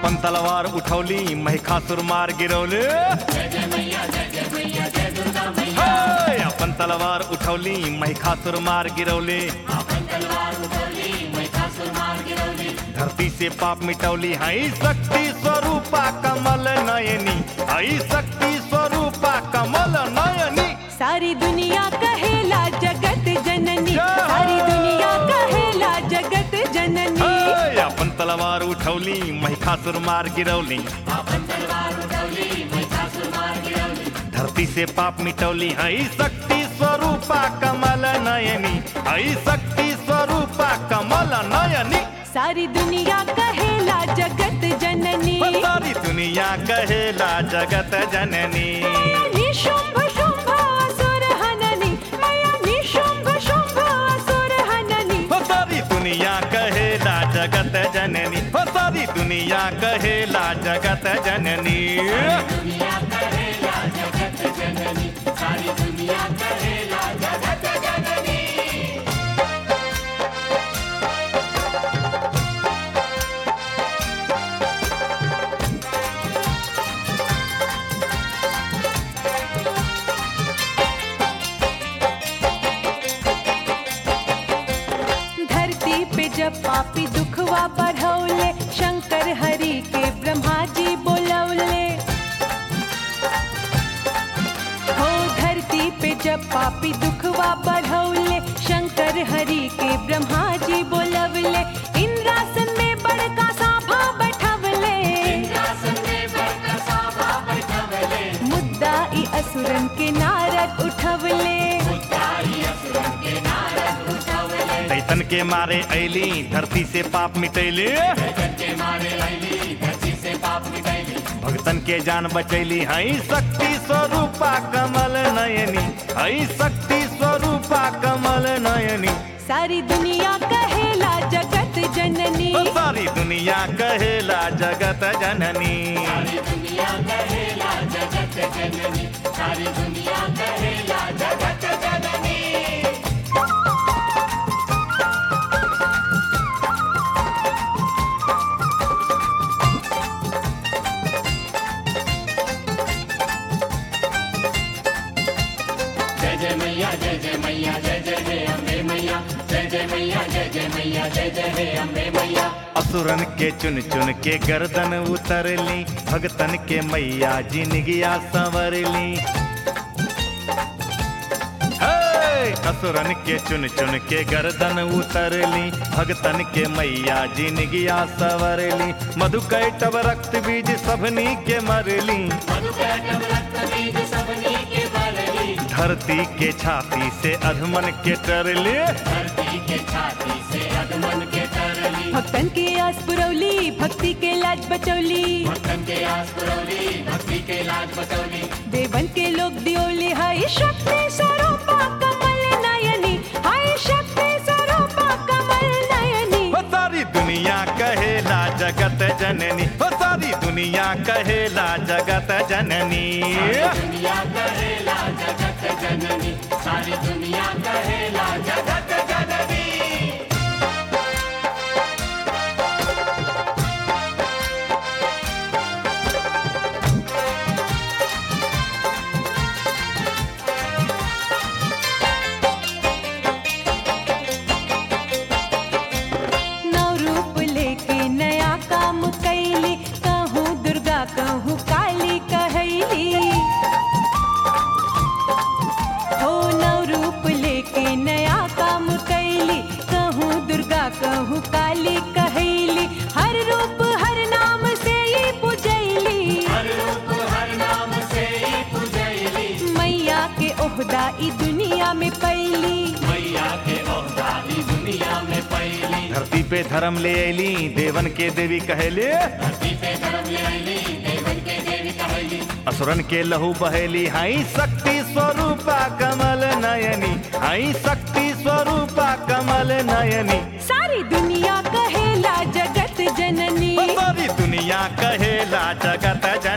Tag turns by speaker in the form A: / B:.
A: आपण तलवार उठवली महिखासूर मार गिरवले हाय! आपण तलवार उठवली महिखासूर मार गिरवले धरती से पाप मिटवली हई शक्ती स्वरूपा कमल नयनी हई शक्ती स्वरूपा कमल नयनी
B: सारी दुनिया कहेला जगत जननी
A: जय!
B: सारी दुनिया कहेला जगत जननी
A: हाय! आपण तलवार उठवली महिखासूर मार गिरवली धरती से पाप मिटवली हई शक्ती स्वरूपा कमल नयनी हई शक्ती स्वरूपा कमल नयनी
B: सारी दुनिया कहेला जगत जननी
A: सारी दुनिया कहेला जगत जननी
B: निशुंभ शुंभ असुर हननी मैया निशुंभ शुंभ असुर हननी
A: हो सारी दुनिया कहेला जगत जननी हो सारी दुनिया कहेला जगत जननी
B: धरती पे जब पापी दुखवा बढ़ौले शंकर हरि के ब्रह्मा जी बोलौले हो धरती पे जब पापी दुखवा बढ़ौले शंकर हरि के ब्रह्मा जी बोलवले इंद्रासन में बड़का सांभा बैठवले मुद्दा ई असुरन के नारद उठवले
A: दैतन के मारे ऐली धरती से पाप मिटैली भक्तन के जान बचैली हई शक्ति स्वरूपा कमल नयनी हई शक्ति स्वरूपा कमल नयनी
B: सारी दुनिया कहेला जगत जननी
A: ओ सारी दुनिया कहेला जगत जननी असुरन के चुन चुन के गर्दन उतरली भगतन के मैया जिनगिया संवरली हे! असुरन के चुन चुन के गर्दन उतरली भगतन के मैया जिनगिया संवरली मधुकैटव रक्त बीज सबनी के मरली धरती के छाती से अधमन के टरली
B: भक्तन के आस पुरौली भक्ति के लाज बचौली देवन के लोग दियोली हाय शक्ति स्वरूपा कमल नयनी हाय शक्ति स्वरूपा कमल नयनी
A: हो सारी दुनिया कहेला जगत जननी हो सारी दुनिया कहेला जगत जननी
B: नव रूप लेके नया काम कैली कहूँ दुर्गा कहूँ काली कहैली हो नव रूप लेके नया काम कैली कहूँ दुर्गा कहूँ काली कहैली हर रूप हर नाम से ही पुजैली मैया के ओहदा ई दुनिया में पैली
A: धरती पे धर्म ले ऐली देवन के देवी कहेले असुरन के लहू बहेली हई शक्ति स्वरूपा कमल नयनी हई शक्ति स्वरूपा कमल नयनी
B: सारी दुनिया कहेला जगत जननी
A: ओ सारी दुनिया कहेला जगत